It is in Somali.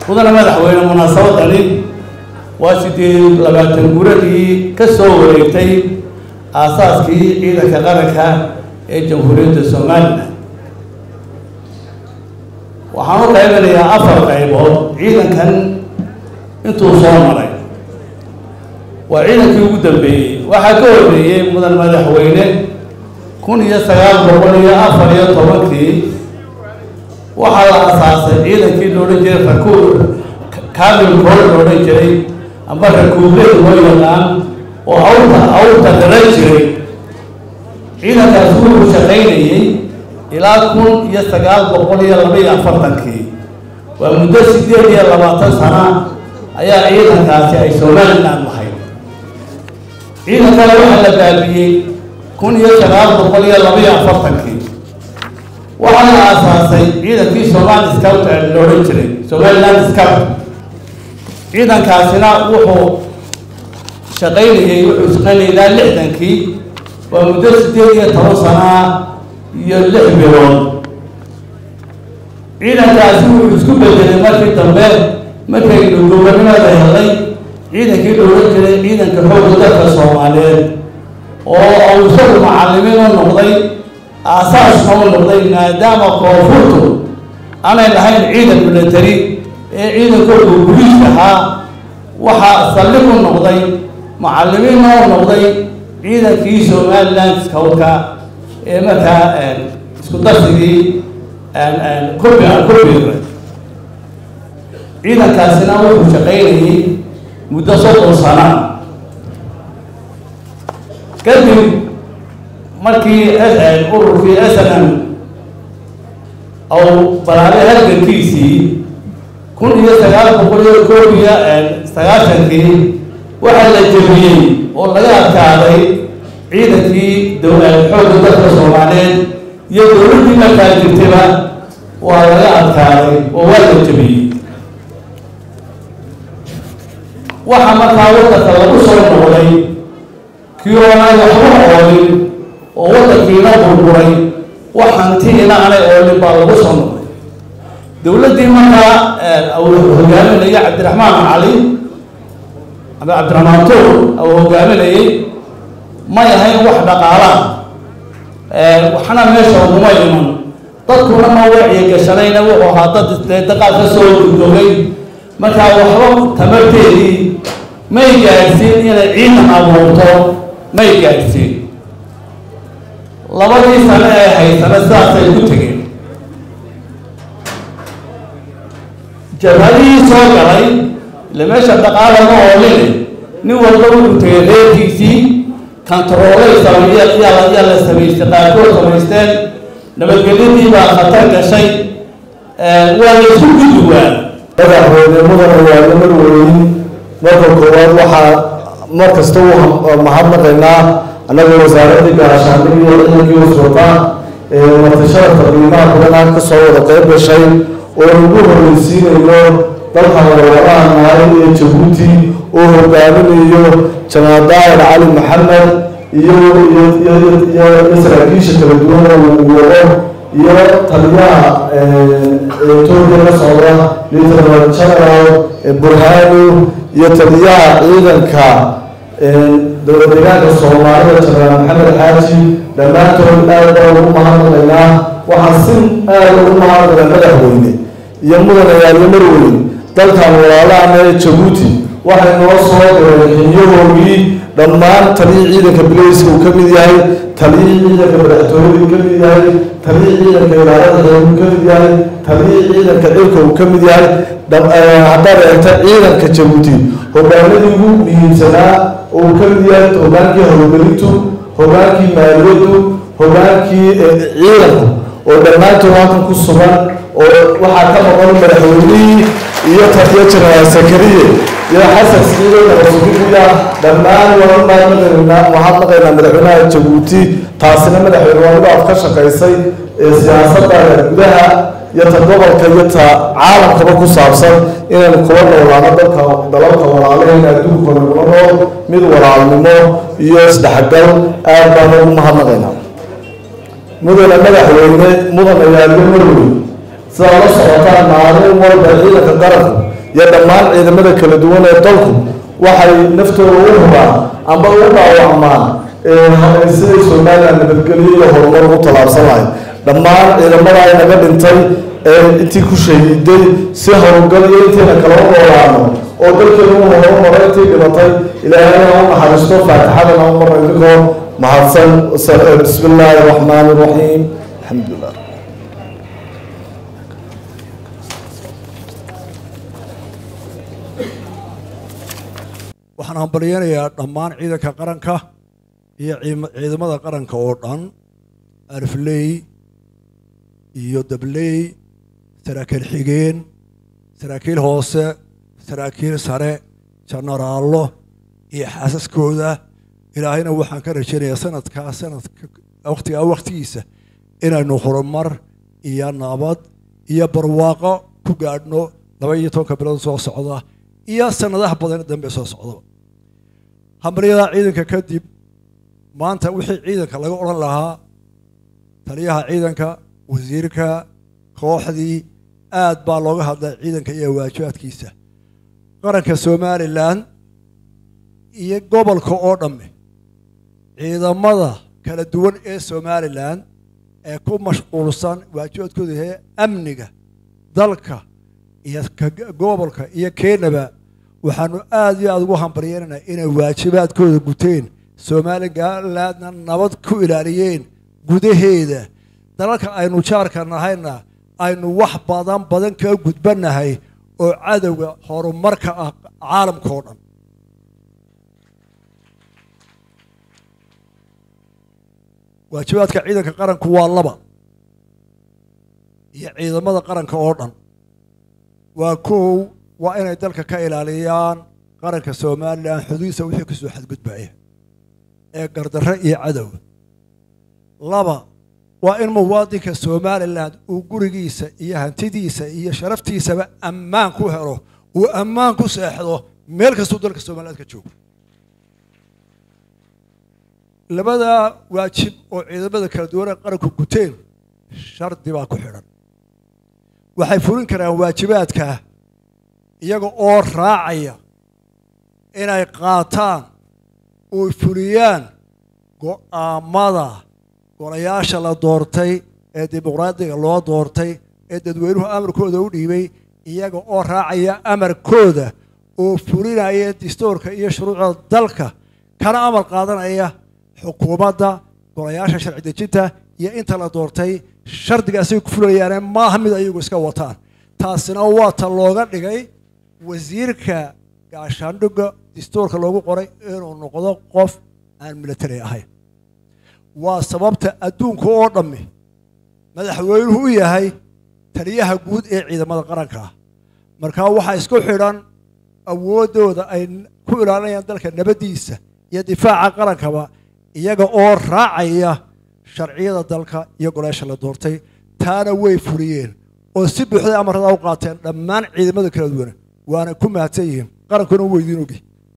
mudane madaxweyne munaasabadani waa sideed labaatan guradii ka soo wareegtay aasaaskii ciidanka qaranka ee jamhuuriyadda somalilan waxaan u qaybanayaa afar qaybood ciidankan intuu soo maray waa ciidankii ugu dambeeyey waxaa ka horreeyey mudan madaxweyne kun iyo sagaal boqol iyo afar iyo tobankii waxaa la asaasay ciidankii la odhan jiray rakuub kamil kool la odhan jiray amba rakuubleed loo yaqaan oo awrta awrta garan jiray ciidankaasi wuxuu shaqaynayey ilaa kun iyo sagaal boqol iyo laba iyo afartankii waa muddo sideed iyo labaatan sana ayaa ciidankaasi ay somaliland lahayd ciidankana waxaa la baabiyey kun iyo sagaal boqol iyo laba iyo afartankii waxaa la aasaasay ciidankii somali scout la odhan jiray somaliland scout ciidankaasina wuxuu shaqaynayey wuxuu shaqaynayay ilaa lixdankii waa muddo sideed iyo toban sanaa iyo lix bilood ciidankaasi wuxuu isku bedelay markii dambe markaynu gobonimada helay ciidankii la odhan jiray ciidanka xoogga dalka soomaaliyeed oo uu isagu macallimiin u noqday aasaasna u noqday maadaama koonfurtu aanay lahayn ciidan military ee ciidankoodu guliis ahaa waxaa saldhig u noqday macallimiinna u noqday ciidankii somaliland scoutka ee markaa isku darsigii kurbi kurbiga ciidankaasina wuxuu shaqaynayey muddo soddon sana kadib markii ururkii s n m ou balaabay halgankiisii kun iyo sagaal boqol iyo koob iyo sagaashankii waxaa la jebiyey oo laga adkaaday ciidankii xoogga dalka soomaaliyeed iyo dowladdii markaa jirtayba waa laga adkaaday oo waa la jebiyey waxaa markaa waddanka lagu soo noqday kii oonay waxba oolin oo waddankiina burburay wax hantiina aanay oolin baa lagu soo noqday dowladdii markaa hogaaminaya cabdiraxmaan cali ama cabdiraxmaan tuur uu hogaaminayay may ahayn wax dhaqaala waxna meesha uguma iman dadkuna ma wacyi gashanayna wuxuu ahaa dad dee daqaad ka soo gudogay markaa waxba tamarteedii may gaadhsiin inay ciidan abuurto may gaadhsiin labadii sano ee haysana sidaasay ku tegeen jabhadihii soo galay ile meesha dhaqaalama ooline nin walba wuxuu tegay reerkiisii kantaroolay sameeyaa la samaystay qaarkood samaysteen nabadgelyadii baa khatar gashay waa la isku gudubaa madaxweyne mudan ayaalo marweyn marka koowaad waxaa mar kasta u mahadnaqaynaa annagoo wasaaradii gaashaandhig iyo ciidankii uswata martashada qiimaha badanaa ka soo wada qayb gashay oo ugu horreysiinayo dalka wadawadaha naari ee jabuuti oo hogaaminayo janaal daahir cali maxamed iyo iyo saraakiisha kala duwan oo uu wado iyo taliyaha etoobiya ka socda lieutenant general burhanu iyo taliyaha ciidanka dowlad deegaanka soomaalida jenaraal maxamed xaaji dhammaantood aad baan ugu mahadnaqaynaa waxaan si aada ugu mahadnaqay madaxweyne iyo mudanayaaliyo marweyn dalkan walaalahana ee jabuuti waxay noo soo direen xinyahoogii dhammaan taliyii ciidanka bilayska uu ka mid yahay taliyii ciidanka madaxtooyada uu ka mid yahay taliyii ciidanka ilaalada xeer uu ka mid yahay taliyii ciidanka cirka uu ka mid yahay haddaad eegta ciidanka jabuuti hogaanadii ugu muhiimsanaa oo uu ka mid yahay hogaankii howlgelintu hogaankii maaliyaddu hogaankii ciidanku oo dhammaantood halkan ku sugan oo waxaa ka maqan madaxweynihii iyo taliyo jenaraal sakariye iyo xasan siciido nabasugiya dhammaan waan mahadnaqaynaa madaxweynaha jabuuti taasina madaxweyne waa midaad ka shaqaysay ee siyaasadda gudaha iyo ta gobolka iyo ta caalamkaba ku saabsan inaynu kula noolaano dalka dalalka walaalaheen adduunka nagula nool mid walaalnimo iyo isdhexgal aad baan ugu mahadnaqaynaa mudane madaxweyne mudan ayaaliyo marwey sidaa la socotaan maalin walba ciidanka qaranku iyo dhammaan ciidamada kala duwan ee dalku waxay naftooda u hubaan amba u dhaawacmaan siday somalilan nabadgelyo iyo horumar ugu tallaabsan lahayd dhammaan ciidamada ay naga dhintay ee intii ku shahiiday si howlgal iyo intayna kala u noolaano oo dalkeenu u horumaray intii dhimatay ilaahayna u naxariisto faatixadana u marna idinkoo mahadsan bismi illaahi araxmaani iraxiim alxamdulilah waxaan hambalyeynayaa dhammaan ciidanka qaranka iyo ciidamada qaranka oo dhan arfley iyo dabley saraakiil xigeen saraakiil hoose saraakiil sare jenaraallo iyo xaasaskooda ilaahayna waxaan ka rajaynayaa sanadkaa sanadka wakhtigaa wakhtigiisa inaynu horumar iyo nabad iyo barwaaqo ku gaadhno laba iyo tobanka bilood soo socda iyo sanadaha badan dambe soo socda hambaryada ciidanka kadib maanta wixii ciidanka laga odhan lahaa taliyaha ciidanka wasiirka kooxdii aad baa looga hadlay ciidanka iyo waajibaadkiisa qaranka somalilan iyo gobolka oo dhamme ciidamada kala duwan ee somalilan ee ku mashquulsan waajibaadkooda yahay amniga dalka iyo gobolka iyo keenaba waxaanu aad iyo aada ugu hambaryeynaynaa inay waajibaadkooda guteen somalilandna nabad ku ilaaliyeen gudaheeda dalalka aynu jaarka nahayna aynu wax badan badan kaga gudbannahay oo cadowga horumarka ah caalamka oo dhan waajibaadka ciidanka qaranku waa laba iyo ciidamada qaranka oo dhan waa kow waa inay dalka ka ilaaliyaan qaranka somalilan xuduudisa wixii ka soo xadgudbaya ee gardarre iyo cadow laba waa in muwaadinka somalilan uu gurigiisa iyo hantidiisa iyo sharaftiisaba ammaan ku helo uu ammaan ku seexdo meel kastuu dalka somaliland ka joogo labadaa waajib oo ciidamada kala duwan ee qaranku guteen shardi baa ku xidhan waxay fulin karaan waajibaadkaa iyaga oo raacaya inay qaataan oo fuliyaan go'aamada golayaasha la doortay ee dimuqraadiga loo doortay ee dadweynuhu amarkooda u dhiibay iyaga oo raacaya amarkooda oo fulinaya dastuurka iyo shuruucda dalka kana amar qaadanaya xukuumadda golayaasha sharci dejinta iyo inta la doortay shardigaasay ku fulayaane maaha mid ayagu iska wataan taasina waa ta looga dhigay wasiirka gaashaandhigga dastuurka loogu qoray inuu noqdo qof aan military ahayn waa sababta adduunka oo dhammi madaxweynuhu u yahay taliyaha guud ee ciidamada qaranka markaa waxaa isku xidhan awooddooda ay ku ilaalinayaan dalka nabaddiisa iyo difaaca qarankaba iyaga oo raacaya sharciyada dalka iyo golaasha la doortay taana way fuliyeen oo si buuxday amarada u qaateen dhammaan ciidamada kala duwan waana ku mahadsan yihiin qarankuna u weydiin ogi